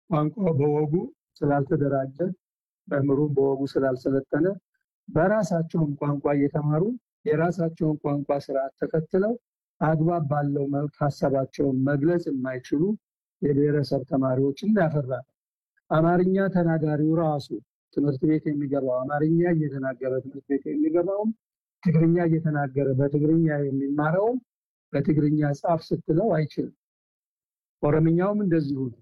ቋንቋ በወጉ ስላልተደራጀ መምህሩም በወጉ ስላልሰለጠነ በራሳቸውን ቋንቋ እየተማሩ የራሳቸውን ቋንቋ ስርዓት ተከትለው አግባብ ባለው መልክ ሀሳባቸውን መግለጽ የማይችሉ የብሔረሰብ ተማሪዎችን ያፈራ ነው። አማርኛ ተናጋሪው ራሱ ትምህርት ቤት የሚገባው አማርኛ እየተናገረ ትምህርት ቤት የሚገባውም ትግርኛ እየተናገረ በትግርኛ የሚማረውም በትግርኛ ጻፍ ስትለው አይችልም። ኦሮምኛውም እንደዚሁ ነው።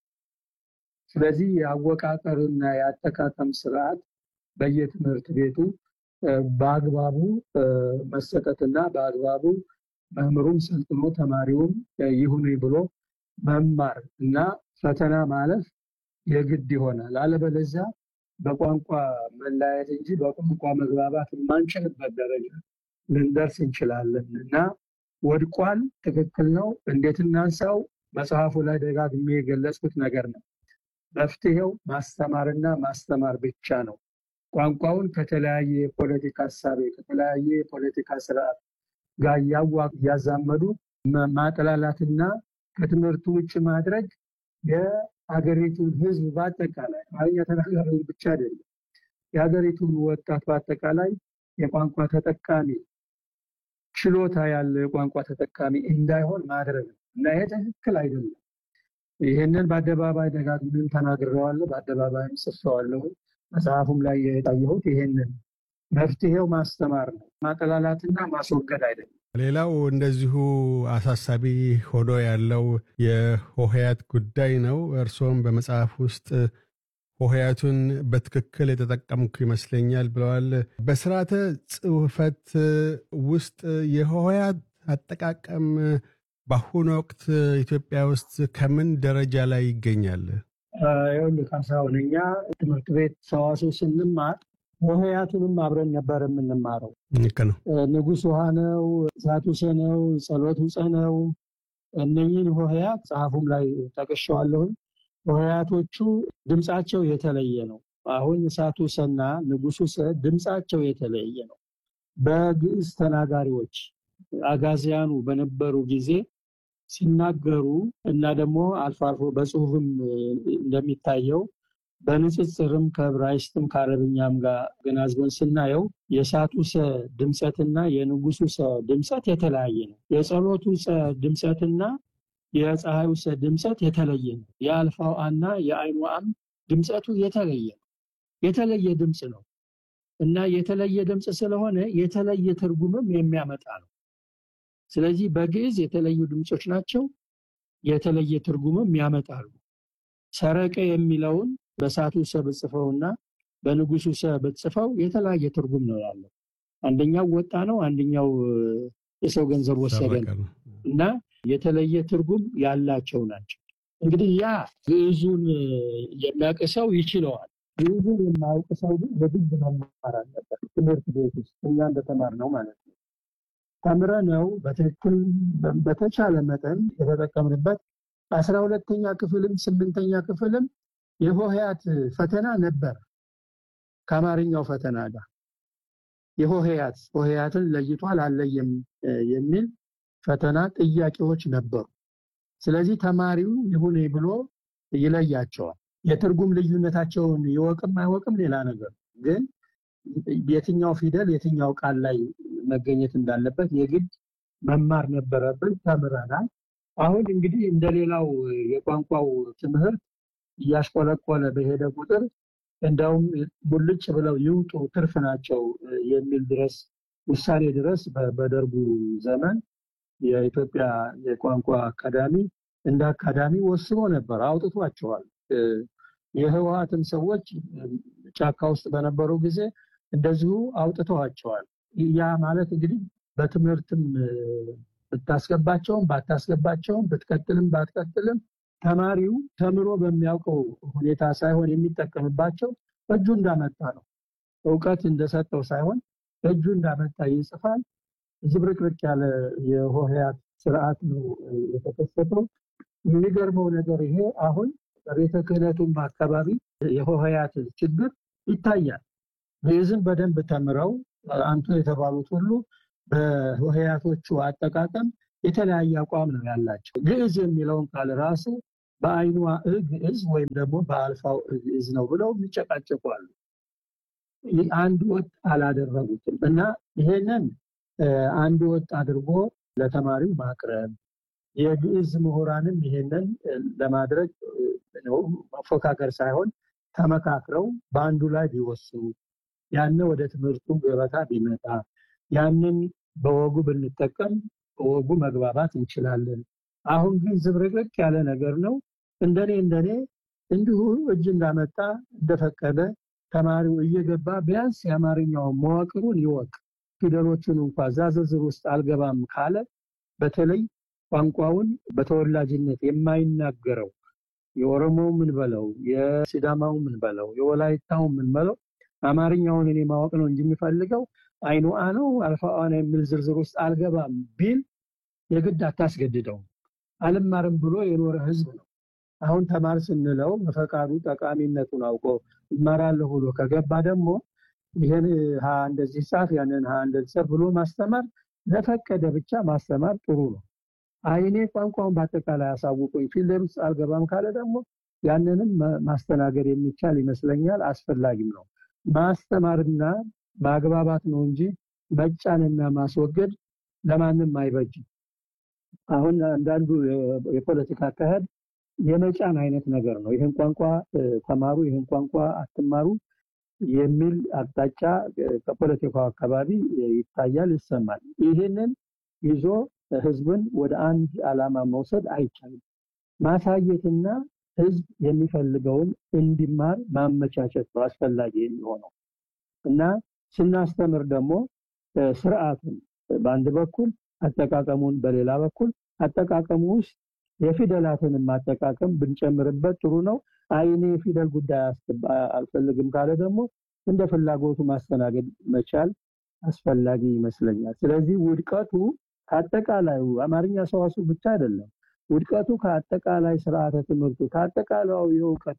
ስለዚህ የአወቃቀርና የአጠቃቀም ስርዓት በየትምህርት ቤቱ በአግባቡ መሰጠትና በአግባቡ መምህሩም ሰልጥኖ ተማሪውም ይሁን ብሎ መማር እና ፈተና ማለፍ የግድ ይሆናል። አለበለዚያ በቋንቋ መለያየት እንጂ በቋንቋ መግባባት የማንችልበት ደረጃ ልንደርስ እንችላለን እና ወድቋል። ትክክል ነው። እንዴት እናንሳው? መጽሐፉ ላይ ደጋግሜ የገለጽኩት ነገር ነው። መፍትሄው ማስተማርና ማስተማር ብቻ ነው። ቋንቋውን ከተለያየ የፖለቲካ ሀሳቤ ከተለያየ የፖለቲካ ስርዓት ጋር እያዛመዱ ማጠላላትና ከትምህርቱ ውጭ ማድረግ የሀገሪቱን ሕዝብ በአጠቃላይ አማርኛ ተናጋሪውን ብቻ አይደለም፣ የሀገሪቱን ወጣት በአጠቃላይ የቋንቋ ተጠቃሚ ችሎታ ያለው የቋንቋ ተጠቃሚ እንዳይሆን ማድረግ ነው እና ይሄ ትክክል አይደለም። ይህንን በአደባባይ ደጋግሜም ተናግሬዋለሁ፣ በአደባባይም ጽፌዋለሁ። መጽሐፉም ላይ የታየሁት ይሄንን መፍትሄው ማስተማር ነው፣ ማጠላላትና ማስወገድ አይደለም። ሌላው እንደዚሁ አሳሳቢ ሆኖ ያለው የሆሄያት ጉዳይ ነው። እርስዎም በመጽሐፍ ውስጥ ሆሄያቱን በትክክል የተጠቀምኩ ይመስለኛል ብለዋል። በስርዓተ ጽሑፈት ውስጥ የሆሄያት አጠቃቀም በአሁኑ ወቅት ኢትዮጵያ ውስጥ ከምን ደረጃ ላይ ይገኛል? ይኸውልህ ካሳሁን፣ እኛ ትምህርት ቤት ሰዋስው ስንማር ሆሄያቱንም አብረን ነበር የምንማረው። ልክ ነው። ንጉሥ ውሃ ነው፣ እሳት ውሰ ነው፣ ጸሎት ውፀ ነው። እነኝህን ሆሄያት ጸሐፉም ላይ ጠቅሼዋለሁኝ። ሆሄያቶቹ ድምፃቸው የተለየ ነው። አሁን እሳት ውሰና ንጉሥ ውሰ ድምፃቸው የተለየ ነው። በግዕዝ ተናጋሪዎች አጋዚያኑ በነበሩ ጊዜ ሲናገሩ እና ደግሞ አልፎ አልፎ በጽሁፍም እንደሚታየው በንጽጽርም ከዕብራይስጥም ከአረብኛም ጋር ገናዝበን ስናየው የእሳቱ ሰ ድምፀትና የንጉሱ ሰ ድምፀት የተለያየ ነው። የጸሎቱ ሰ ድምፀትና የፀሐዩ ሰ ድምፀት የተለየ ነው። የአልፋው አና የአይኑ አም ድምፀቱ የተለየ ነው። የተለየ ድምፅ ነው እና የተለየ ድምፅ ስለሆነ የተለየ ትርጉምም የሚያመጣ ነው። ስለዚህ በግዕዝ የተለዩ ድምፆች ናቸው። የተለየ ትርጉምም ያመጣሉ። ሰረቀ የሚለውን በእሳቱ ሰ ብጽፈውና በንጉሱ ሰ ብጽፈው የተለያየ ትርጉም ነው ያለው። አንደኛው ወጣ ነው፣ አንደኛው የሰው ገንዘብ ወሰደ ነው እና የተለየ ትርጉም ያላቸው ናቸው። እንግዲህ ያ ግዕዙን የሚያውቅ ሰው ይችለዋል። ግዕዙን የማያውቅ ሰው ግን የግድ መማር አለበት። ትምህርት ቤት ውስጥ እኛ እንደተማርነው ማለት ነው። ተምረነው በትክክል በተቻለ መጠን የተጠቀምንበት አስራ ሁለተኛ ክፍልም ስምንተኛ ክፍልም የሆሄያት ፈተና ነበር። ከአማርኛው ፈተና ጋር የሆሄያት ሆሄያትን ለይቷል አለየም የሚል ፈተና ጥያቄዎች ነበሩ። ስለዚህ ተማሪው ይሁን ብሎ ይለያቸዋል። የትርጉም ልዩነታቸውን ይወቅም አይወቅም ሌላ ነገር፣ ግን የትኛው ፊደል የትኛው ቃል ላይ መገኘት እንዳለበት የግድ መማር ነበረብን። ተምረናል። አሁን እንግዲህ እንደሌላው የቋንቋው ትምህርት እያሽቆለቆለ በሄደ ቁጥር እንደውም ሙልጭ ብለው ይውጡ ትርፍ ናቸው የሚል ድረስ ውሳኔ ድረስ በደርጉ ዘመን የኢትዮጵያ የቋንቋ አካዳሚ እንደ አካዳሚ ወስኖ ነበር፣ አውጥቷቸዋል። የህወሀትም ሰዎች ጫካ ውስጥ በነበሩ ጊዜ እንደዚሁ አውጥተዋቸዋል። ያ ማለት እንግዲህ በትምህርትም ብታስገባቸውም ባታስገባቸውም ብትቀጥልም ባትቀጥልም ተማሪው ተምሮ በሚያውቀው ሁኔታ ሳይሆን የሚጠቀምባቸው በእጁ እንዳመጣ ነው። እውቀት እንደሰጠው ሳይሆን በእጁ እንዳመጣ ይጽፋል። ዝብርቅርቅ ያለ የሆሄያት ስርዓት ነው የተከሰተው። የሚገርመው ነገር ይሄ አሁን በቤተ ክህነቱም አካባቢ የሆሄያት ችግር ይታያል። ግዕዝን በደንብ ተምረው አንቱ የተባሉት ሁሉ በሆሄያቶቹ አጠቃቀም የተለያየ አቋም ነው ያላቸው። ግዕዝ የሚለውን ቃል ራሱ በአይኗ ግዕዝ ወይም ደግሞ በአልፋው ግዕዝ ነው ብለው የሚጨቃጨቁ አሉ። አንድ ወጥ አላደረጉትም እና ይሄንን አንድ ወጥ አድርጎ ለተማሪው ማቅረብ የግዕዝ ምሁራንም ይሄንን ለማድረግ መፎካከር ሳይሆን ተመካክረው በአንዱ ላይ ቢወስኑ ያን ወደ ትምህርቱ ገበታ ቢመጣ ያንን በወጉ ብንጠቀም በወጉ መግባባት እንችላለን። አሁን ግን ዝብርቅርቅ ያለ ነገር ነው። እንደኔ እንደኔ እንዲሁ እጅ እንዳመጣ እንደፈቀደ ተማሪው እየገባ ቢያንስ የአማርኛውን መዋቅሩን ይወቅ። ፊደሎችን እንኳ እዛ ዝርዝር ውስጥ አልገባም ካለ በተለይ ቋንቋውን በተወላጅነት የማይናገረው የኦሮሞው ምን በለው የሲዳማው ምን በለው የወላይታው ምን በለው አማርኛውን እኔ ማወቅ ነው እንጂ የሚፈልገው አይኑ አ ነው አልፋ አ ነው የሚል ዝርዝር ውስጥ አልገባም ቢል የግድ አታስገድደውም። አልማርም ብሎ የኖረ ህዝብ ነው። አሁን ተማር ስንለው በፈቃዱ ጠቃሚነቱን አውቆ እማራለሁ ብሎ ከገባ ደግሞ ይህን ሀ እንደዚህ ጻፍ ያንን ሀ እንደዚህ ጻፍ ብሎ ማስተማር ለፈቀደ ብቻ ማስተማር ጥሩ ነው። አይኔ ቋንቋውን በአጠቃላይ አሳውቁኝ ፊልም ውስጥ አልገባም ካለ ደግሞ ያንንም ማስተናገድ የሚቻል ይመስለኛል። አስፈላጊም ነው። ማስተማርና ማግባባት ነው እንጂ መጫንና ማስወገድ ለማንም አይበጅም። አሁን አንዳንዱ የፖለቲካ አካሄድ የመጫን አይነት ነገር ነው። ይህን ቋንቋ ተማሩ፣ ይህን ቋንቋ አትማሩ የሚል አቅጣጫ ከፖለቲካው አካባቢ ይታያል፣ ይሰማል። ይህንን ይዞ ህዝብን ወደ አንድ ዓላማ መውሰድ አይቻልም። ማሳየትና ህዝብ የሚፈልገውን እንዲማር ማመቻቸት ነው አስፈላጊ የሚሆነው እና ስናስተምር ደግሞ ስርዓቱን በአንድ በኩል አጠቃቀሙን በሌላ በኩል አጠቃቀሙ ውስጥ የፊደላትንም ማጠቃቀም ብንጨምርበት ጥሩ ነው። አይኔ የፊደል ጉዳይ አልፈልግም ካለ ደግሞ እንደ ፍላጎቱ ማስተናገድ መቻል አስፈላጊ ይመስለኛል። ስለዚህ ውድቀቱ ከአጠቃላዩ አማርኛ ሰዋሱ ብቻ አይደለም። ውድቀቱ ከአጠቃላይ ስርዓተ ትምህርቱ ከአጠቃላዩ የእውቀት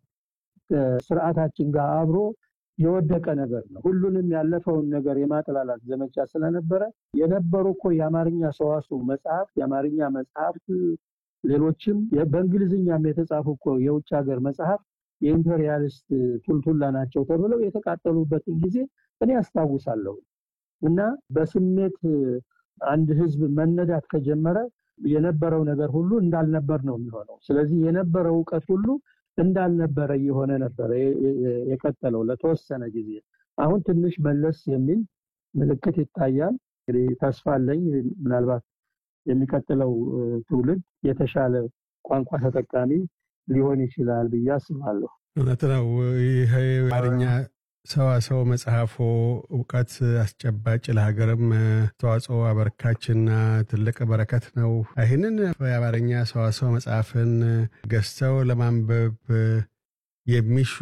ስርዓታችን ጋር አብሮ የወደቀ ነገር ነው። ሁሉንም ያለፈውን ነገር የማጥላላት ዘመቻ ስለነበረ የነበሩ እኮ የአማርኛ ሰዋሱ መጽሐፍ የአማርኛ መጽሐፍት ሌሎችም በእንግሊዝኛም የተጻፉ እኮ የውጭ ሀገር መጽሐፍ የኢምፔሪያሊስት ቱልቱላ ናቸው ተብለው የተቃጠሉበትን ጊዜ እኔ ያስታውሳለሁ። እና በስሜት አንድ ህዝብ መነዳት ከጀመረ የነበረው ነገር ሁሉ እንዳልነበር ነው የሚሆነው። ስለዚህ የነበረው እውቀት ሁሉ እንዳልነበረ እየሆነ ነበረ የቀጠለው ለተወሰነ ጊዜ። አሁን ትንሽ መለስ የሚል ምልክት ይታያል። እንግዲህ ተስፋ አለኝ ምናልባት የሚቀጥለው ትውልድ የተሻለ ቋንቋ ተጠቃሚ ሊሆን ይችላል ብዬ አስባለሁ። እውነት ነው። ይህ አማርኛ ሰዋሰው መጽሐፎ እውቀት አስጨባጭ ለሀገርም ተዋጽኦ አበርካችና ትልቅ በረከት ነው። ይህንን የአማርኛ ሰዋሰው መጽሐፍን ገዝተው ለማንበብ የሚሹ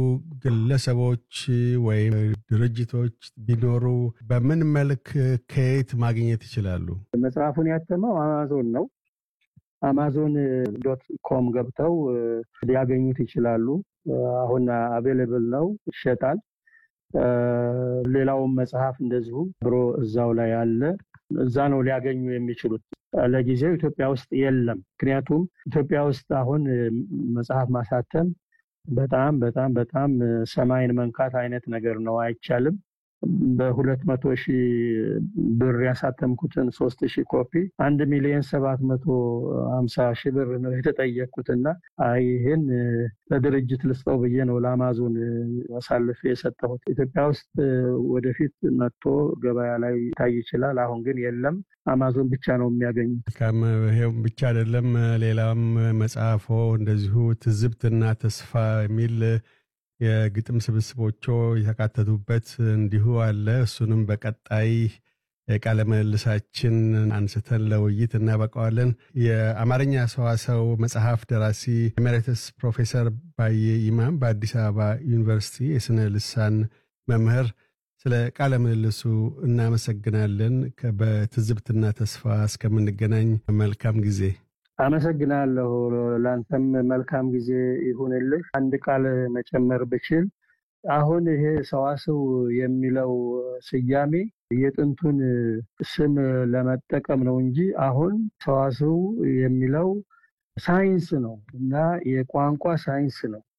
ግለሰቦች ወይም ድርጅቶች ቢኖሩ በምን መልክ ከየት ማግኘት ይችላሉ? መጽሐፉን ያተመው አማዞን ነው። አማዞን ዶት ኮም ገብተው ሊያገኙት ይችላሉ። አሁን አቬሌብል ነው፣ ይሸጣል። ሌላውም መጽሐፍ እንደዚሁ ብሮ እዛው ላይ አለ። እዛ ነው ሊያገኙ የሚችሉት። ለጊዜው ኢትዮጵያ ውስጥ የለም። ምክንያቱም ኢትዮጵያ ውስጥ አሁን መጽሐፍ ማሳተም በጣም በጣም በጣም ሰማይን መንካት አይነት ነገር ነው፣ አይቻልም። በሁለት መቶ ሺህ ብር ያሳተምኩትን ሶስት ሺህ ኮፒ አንድ ሚሊዮን ሰባት መቶ ሀምሳ ሺህ ብር ነው የተጠየቅኩትና ይህን ለድርጅት ልስጠው ብዬ ነው ለአማዞን አሳልፌ የሰጠሁት። ኢትዮጵያ ውስጥ ወደፊት መጥቶ ገበያ ላይ ይታይ ይችላል። አሁን ግን የለም። አማዞን ብቻ ነው የሚያገኙት። መልካም። ይሄውም ብቻ አይደለም፣ ሌላም መጽሐፎ እንደዚሁ ትዝብትና ተስፋ የሚል የግጥም ስብስቦቹ የተካተቱበት እንዲሁ አለ። እሱንም በቀጣይ የቃለ ምልልሳችን አንስተን ለውይይት እናበቃዋለን። የአማርኛ ሰዋሰው መጽሐፍ ደራሲ ኤሜሬትስ ፕሮፌሰር ባየ ይማም በአዲስ አበባ ዩኒቨርሲቲ የስነ ልሳን መምህር፣ ስለ ቃለ ምልልሱ እናመሰግናለን። በትዝብትና ተስፋ እስከምንገናኝ መልካም ጊዜ። አመሰግናለሁ። ለአንተም መልካም ጊዜ ይሁንልህ። አንድ ቃል መጨመር ብችል አሁን ይሄ ሰዋስው የሚለው ስያሜ የጥንቱን ስም ለመጠቀም ነው እንጂ አሁን ሰዋስው የሚለው ሳይንስ ነው እና የቋንቋ ሳይንስ ነው።